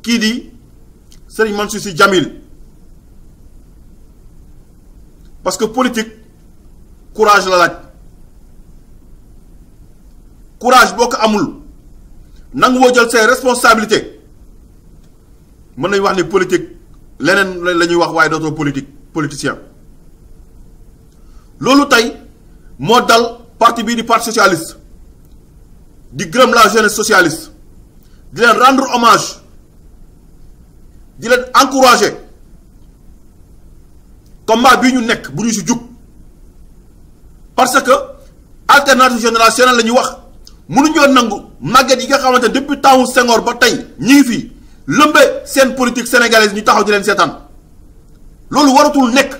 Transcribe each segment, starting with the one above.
kii di Serigne Mansour Sy Djamil parce que politique courage la laaj courage boo ko amul nangu woo jël ses responsabilités mën nañu wax ni politique leneen la ñuy wax waaye dootoo politique politicien loolu tey moo dal parti bii di parti socialiste di gërëm la jeunesse socialiste di leen rendre hommage di leen encourager combat bii ñu nekk bu ñu si jug parce que alternative générationnelle la ñuy wax mënuñoo nangu màgget yi nga xamante ne depuis temps Senghor ba tey ñi ngi fi lëmbe seen politique sénégalaise ñu taxaw di leen seetaan loolu waratul nekk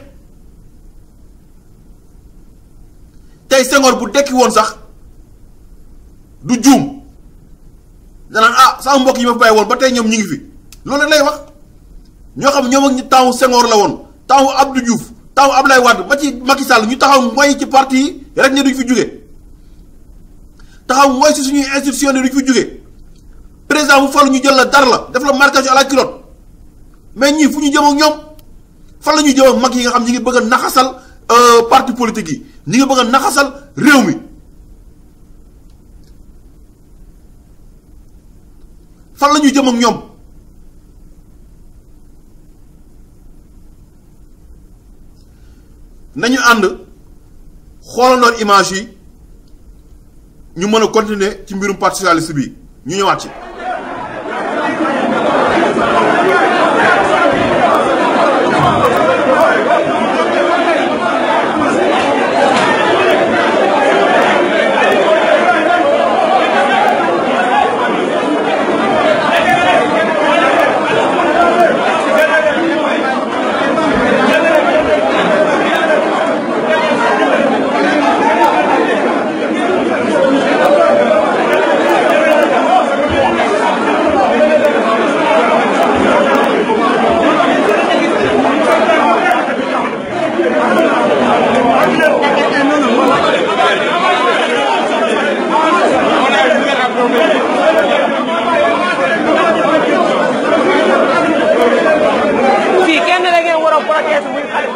tey Senghor bu dekki woon sax du juum danaan ah sama mbokk yi ma fi bàyyi woon ba tey ñoom ñi ngi fi loolu lay wax ñoo xam ñoom ak ñi temps Senghor la woon temps Abdou Diouf temps Abdoulaye Wade ba ci Macky Sall ñu taxaw mooy ci parti yi rek ne duñ fi jóge taxaw mooy si suñuy institution ne duñ fi jóge président bu falu ñu jël la dara la def la marquage à la culotte mais ñii fu ñu jëm ak ñoom fan la ñuy jëm ak mag yi nga xam ñi ngi bëgg a naxasal parti politique yi ñi ngi bëgg a naxasal réew mi fan la ñuy jëm ak ñoom nañu ànd xoolandoon image yi ñu mën a continuer ci mbirum parti socialiste bi ñu ñëwaat ci. fii kenn da ngeen war a protéger muy Khalifa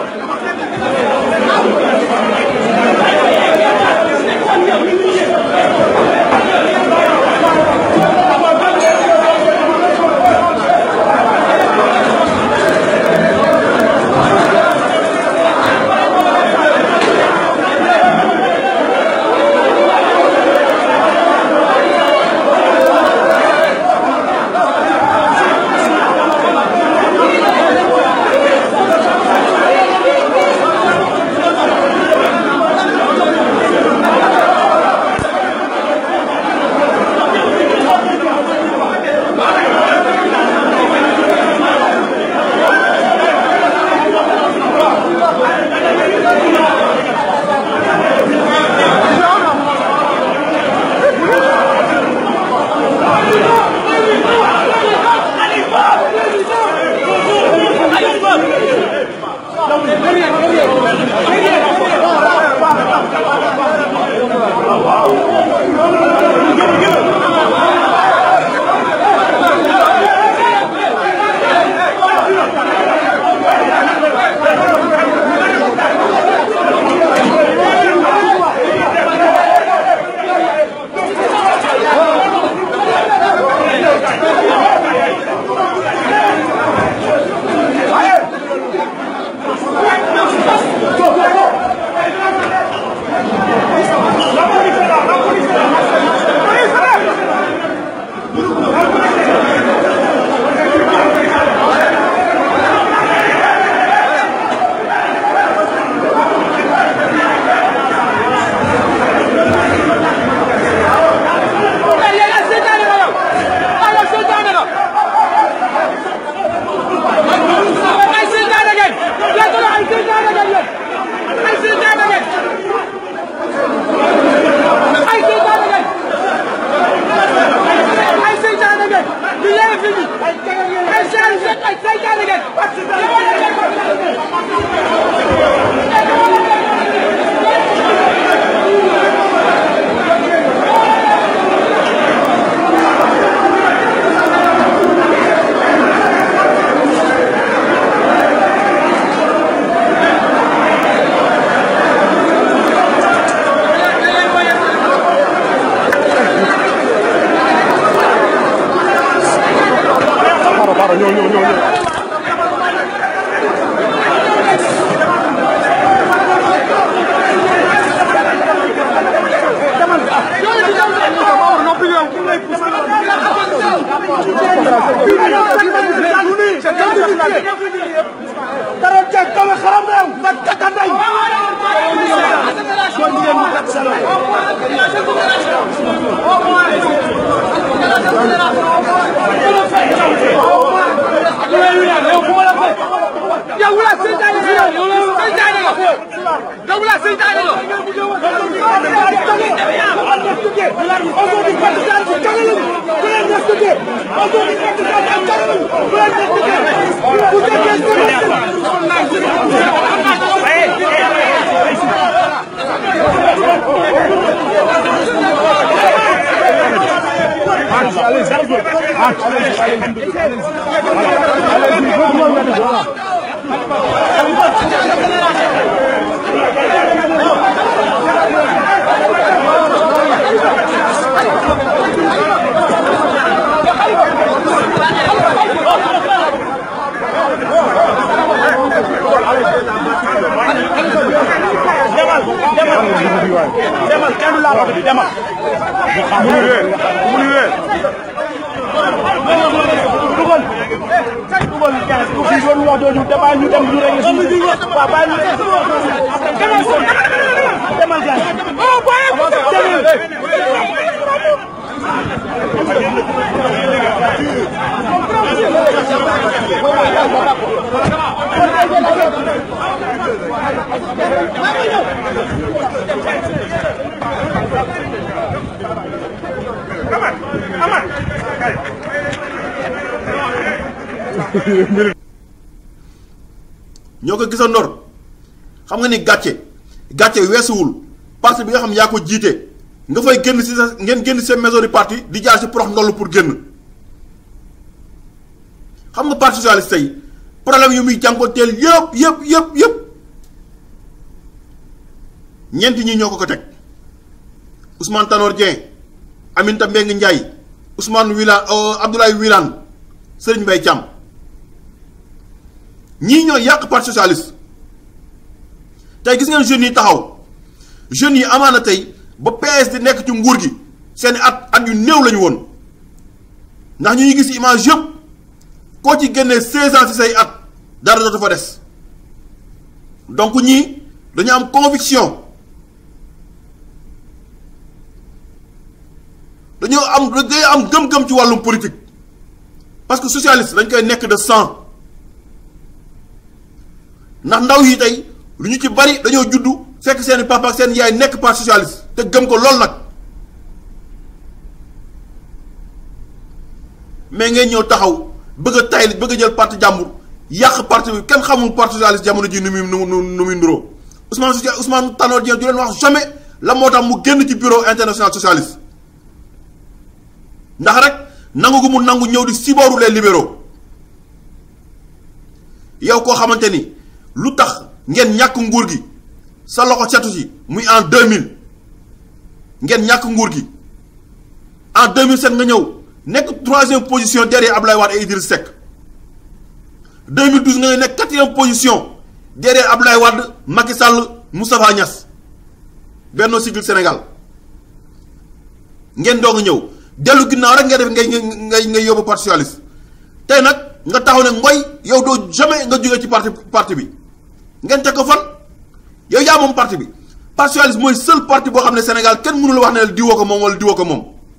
xaaral ñëw ñëw ñëw ñëw demal kenn du laa wax demal. mu ngi wéer mu ngi wéer dugal. dugal gaz bu fi doon wax dooñu te bàyyi ñu dem ñu rek suñu waaw bàyyi ñu rek demal gaz. ñoo ko gisandoor xam nga ni gàcce gàcce weesuwul parti bi nga xam yaa ko jiite nga fay génn si sa ngeen génn seen maison du parti di jaar si prox ndollu pour génn xam nga parti socialiste tey problème yu muy jànkoonteel yëpp yëpp yëpp yëpp ñeenti ñi ñoo ko ko teg Ousmane Tanor Dieng Aminata Mbengue Ndiaye Ousmane Wilane Abdoulaye Wilane Serigne Mbaye Thiam ñii ñoo yàq parti socialiste tey gis ngeen jeunes yi taxaw jeunes yi amaana tey ba PS di nekk ci nguur gi seen at at yu néew lañu woon ndax ñu ngi gis image yëpp koo ci génnee 16 ans ci say at dara dootu fa des donc ñii dañu am conviction dañoo am dañoo am gëm-gëm ci wàllum politique parce que socialiste dañ koy nekk de sang ndax ndaw yi tey lu ñu ci bari dañoo juddu fekk seen papa ak seen yaay nekk parti socialiste te gëm ko lool nag mais ngay ñëw taxaw bëgg a tay bëgg a jël parti jàmbur yàq parti bi kenn xamul parti socialiste jamono ji nu muy nu nu nu muy nuroo Ousmane Socia Ousmane Tanor Dieng du leen wax jamais la moo tax mu génn ci bureau international socialiste ndax rek nangu gu mu nangu ñëw di sibooru les libéraux yow koo xamante ni lu tax ngeen ñàkk nguur gi sa loxo setu ci muy en 2000 ngeen ñàkk nguur gi en 2007 nga ñëw nekk troisième position derrière Abdoulaye Wade et Idriss Seck 2012 nga nekk quatrième position derrière Abdoulaye Wade Macky Sall Moustapha Niass Benno Siggil Sénégal ngeen doog a ñëw dellu ginnaaw rek nga def ngay ngay ngay yóbbu parti socialiste tey nag nga taxaw ne ngoy yow doo jamais nga jógee ci parti parti bi ngeen teg ko fan yow yaa moom parti bi parti socialiste mooy seul parti boo xam ne Sénégal kenn mënu la wax ne diwoo ko moom wala diwoo ko moom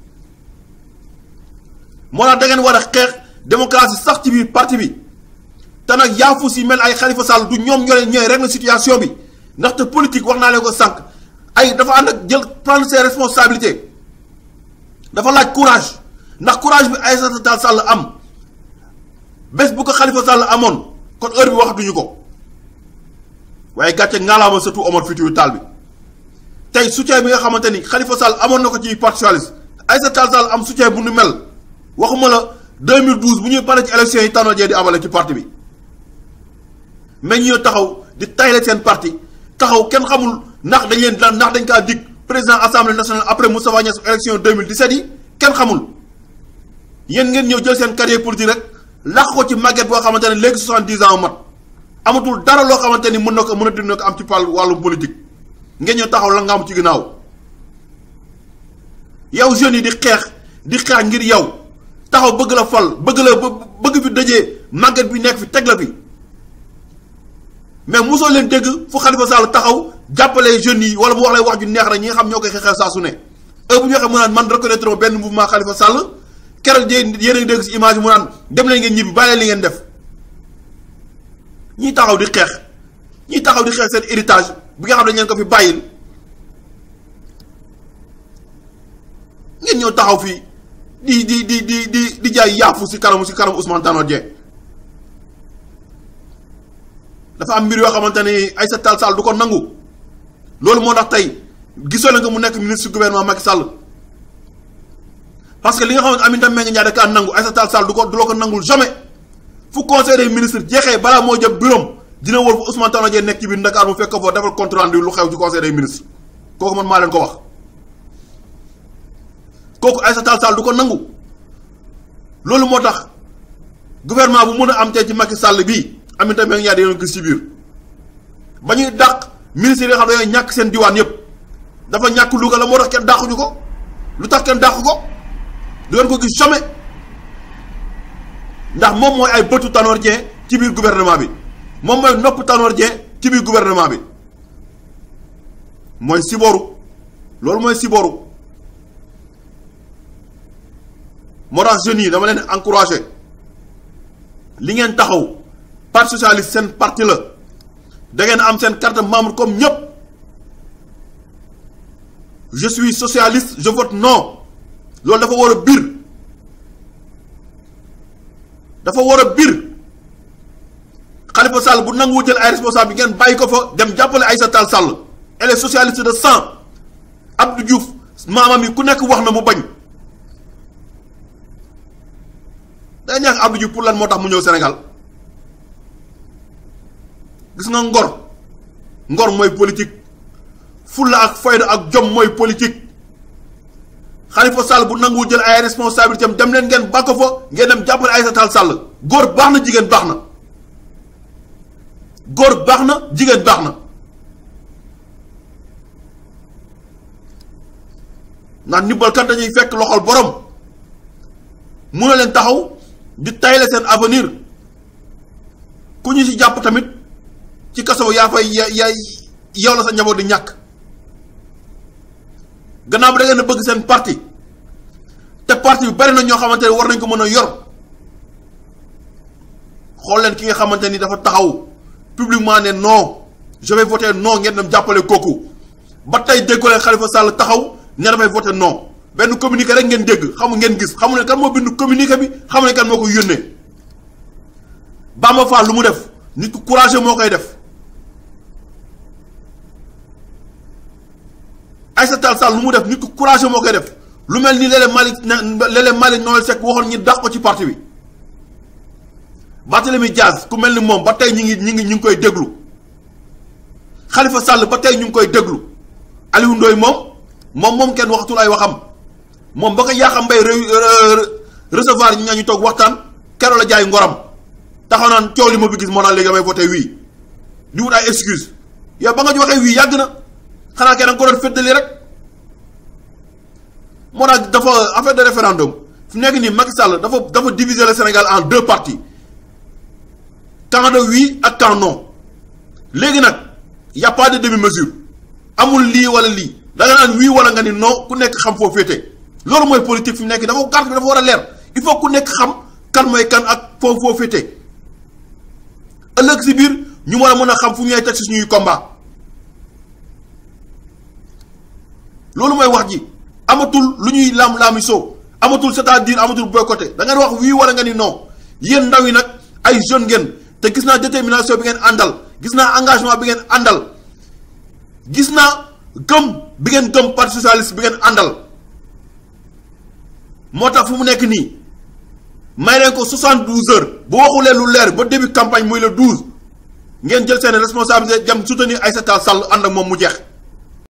moo tax da ngeen war a xeex démocratie sax ci biir parti bi te nag yaafus yi mel ay Khalifa Sall du ñoom ñoo leen ñooy régler situation bi ndaxte politique wax naa leen ko sànq ay dafa ànd ak jël prendre ses responsabilités dafa laaj courage ndax courage bi Aïssata Tall Sall am bés bu ko Khalifa Sall amoon kon heure bi waxatuñu ko waaye gàcce ngaalaama surtout Omar Foutiyou Tall bi tey soutien bi nga xamante ni Khalifa Sall amoon na ko ci parti socialiste Aïssata Tall Sall am soutien bu nu mel waxuma la 2012 bu ñuy pare ci élection yi Tanor Dieng di amale ci parti bi mais ñu taxaw di tayle seen parti taxaw kenn xamul ndax dañ leen ndax dañ kaa dig président assemblée nationale après Moustapha Niasse élection 2017 yi kenn xamul yéen ngeen ñëw jël seen carrière politique rek làq ko ci màgget boo xamante ne léegi soixante-dix ans mat amatul dara loo xamante ni mën na ko mën a dina ko am ci pal wàllum politique ngeen ñëw taxaw la nga am ci ginnaaw yow jeunes yi di xeex di xeex ngir yow taxaw bëgg la fal bëgg la bëgg fi dajee màgget bi nekk fi teg la fi mais mosoo leen dégg fu Khalifa Sall taxaw jàppale jeunes yi wala mu wax lay wax ju neex rek ñi nga xam ñoo koy xeexal saa su ne heure bu ñu waxee mu naan man reconnaître ma benn mouvement Khalifa Sall keroog yéen a ngi dégg si image mu naan dem leen ngeen ñibbi bàyyi li ngeen def ñiy taxaw di xeex ñiy taxaw di xeex seen héritage bi nga xam ne dañ leen ko fi bàyyil ngeen ñëw taxaw fii di di di di di di jaay yaafu si kanamu si kanamu Ousmane Tanor Dieng dafa am mbir yoo xamante ni Aïssata Tall Sall du ko nangu loolu moo tax tey gisoo leen ko mu nekk ministre gouvernement Macky Sall parce que li nga xamante Aminata Mbengue Ndiaye da kaa nangu Aïssata Tall Sall du ko du la ko nangul jamais fu conseil des ministres jeexee balaa moo jëm bureau dina wër fu Ousmane Tanor Dieng nekk ci biir Dakar mu fekk ko foofu defal compte rendu lu xew ci conseil des ministres kooku man maa leen ko wax kooku Aïssata Tall Sall du ko nangu loolu moo tax gouvernement bu mën a am tey ci Macky Sall bii Aminata Mbengue Ndiaye dañoo gis ci biir ba ñuy dàq ministres yi nga xam ne dañoo ñàkk seen diwaan yëpp dafa ñàkk Louga la moo tax kenn dàquñu ko lu tax kenn dàq ko du ngeen ko gis jamais ndax moom mooy ay bëtu Tanor Dieng ci biir gouvernement bi moom mooy nopp Tanor Dieng ci biir gouvernement bi mooy siboru loolu mooy siboru moo tax jeunes yi dama leen encouragé li ngeen taxaw parti socialiste seen parti la da ngeen am seen carte membre comme ñëpp je suis socialiste je vote non loolu dafa war a biir dafa war a biir Khalifa Sall bu nanguwu jël ay responsable bi ngeen bàyyi ko fa dem jàppale Aïssata Tall Sall elle est socialiste de sang Abdou Diouf maamam yi ku nekk wax na mu bañ day ñaax Abdou Diouf pour lan moo tax mu ñëw Sénégal gis nga ngor ngor mooy politique fulla ak fayda ak jom mooy politique Khalifa Sall bu nanguwu jël ay responsabilité am dem leen ngeen bàkk fa ngeen dem jàppale Aïssata Tall Sall góor baax na jigéen baax na góor baax na jigéen baax na ndax ndimbalkat dañuy fekk loxol borom mun na leen taxaw di tayle seen avenir ku ñu ci jàpp tamit ci kaso yaa fay ya ya yow la sa njaboot di ñàkk gannaaw bi da ngeen a bëgg seen parti te parti bi bari na ñoo xamante ne war nañ ko mën a yor xool leen ki nga xamante ni dafa taxaw publiquement ne non je vais voter non ngeen dem jàppale kooku ba tey déggoo leen Khalifa Sall taxaw ne dafay voter non benn communiqué rek ngeen dégg xamu ngeen gis xamu ne kan moo bind communiqué bi xamu ne kan moo ko yónnee Bamba Fall lu mu def nit ku courageux moo koy def Aïssata Tall Sall lu mu def nit ku courageux moo koy def lu mel ni léeg-léeg Malick léeg-léeg Malick Noël Seck waxoon ñi dàq ko ci parti bi Barthélemy Diaz ku mel ni moom ba tey ñi ngi ñi ngi ñu ngi koy déglu Khalifa Sall ba tey ñu ngi koy déglu Aliou Ndoye moom moom moom kenn waxatul ay waxam moom ba ko yaaxam mbay recevoir ñi nga ñu toog waxtaan keroog la jaay ngoram taxaw naan coow li ma fi gis moo naan léegi damay voté wii di wut ay excuse yow ba nga ñu waxee wii yàgg na xanaa kenn nga ko doon féddali rek moo tax dafa affaire de référendum fu nekk nii Macky Sall dafa dafa diviser le Sénégal en deux parties camp de oui ak camp non léegi nag y a pas de demi-mesure amul lii wala lii da nga naan oui wala nga ni non ku nekk xam foo féete loolu mooy politique fi mu nekk dafa carte bi dafa war a leer il faut ku nekk xam kan mooy kan ak foo foo féete ëllëg si biir ñu war a mën a xam fu ñuy teg si suñuy combat loolu mooy wax ji amatul lu ñuy laam-laami soo amatul c'est-à-dire amatul boycotté da ngeen wax oui wala nga ni non yéen ndaw yi nag ay jeune ngeen te gis naa détermination bi ngeen àndal gis naa engagement bi ngeen àndal gis naa gëm bi ngeen gëm parti socialiste bi ngeen àndal moo tax fu mu nekk nii may leen ko 72 heures bu waxulee lu leer ba début campagne muy le 12 ngeen jël seen responsabilité dem soutenir Aïssata Tall Sall ànd ak moom mu jeex